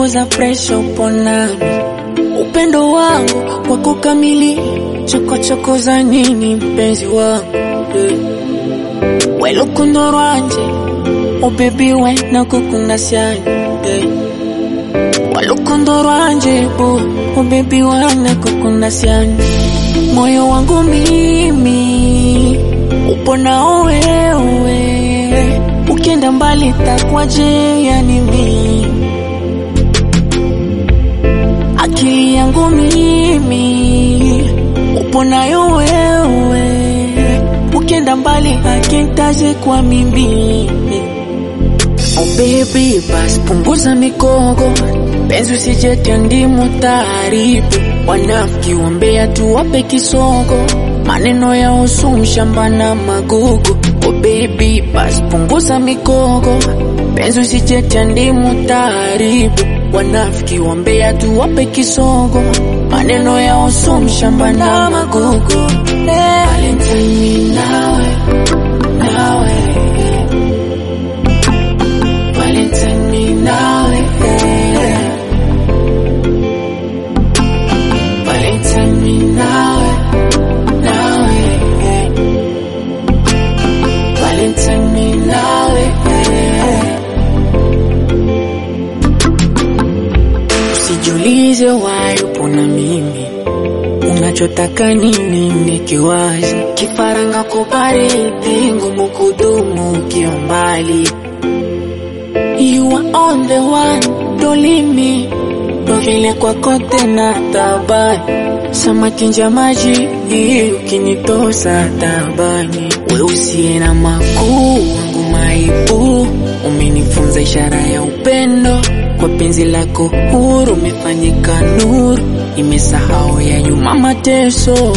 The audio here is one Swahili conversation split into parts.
punguza presha, upo nami. Upendo wangu kwako kamili, chokochoko za nini mpenzi wangu yeah. Welukundo rwanje oh baby we nakukunda cyane yeah. Walukundo rwanje bu oh baby we nakukunda cyane moyo wangu mimi upo nao wewe, ukienda mbali takwaje? Yani mimi akili yangu mimi upo nayo wewe, ukienda mbali hakintaje kwa mimi Oh baby, basi punguza mikogo, penzi usijetia ndimu taharibu. Wanafiki wambea tu wape kisogo, maneno ya usu mshamba na magugu. Oh baby, basi punguza mikogo, penzi usijetia ndimu taharibu. Wanafiki wambea tu wape kisogo, maneno ya usu mshamba na magugu. Hey. Valentine nawe, nawe Valentine me nawe eh. Valentine me nawe nawe eh. Valentine me nawe eh. Usijiulize why upo na mimi unachotaka nini nikiwazi kifaranga kubaridi ngumu kudumu ukiwa mbali You are on the one, don't leave me. Ndo vile kwako tena tabani, samaki nja maji ukinitosa tabani. We usiye na makuu wangu maibu, umenifunza ishara ya upendo kwa penzi lako huru, umefanyika nuru, imesahau ya nyuma mateso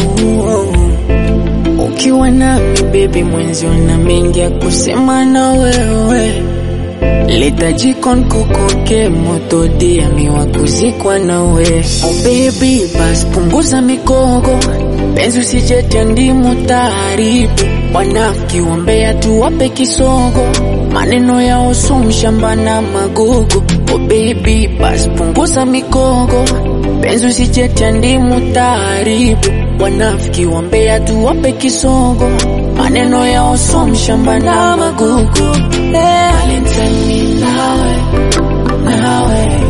ukiwa nami baby, mwenzio na mengi ya kusema na wewe Leta jikon kukoke moto diamiwa kuzikwa nawe Oh baby, bas punguza mikogo penzi usijetia ndimu taharibu wanafiki wambea tu wape kisogo maneno ya usu mshamba na magugu Oh baby, bas punguza mikogo penzi usijetia ndimu taharibu wanafiki wambea tu wape kisogo maneno ya usu mshamba na magugu hey. Valentine me nawe, nawe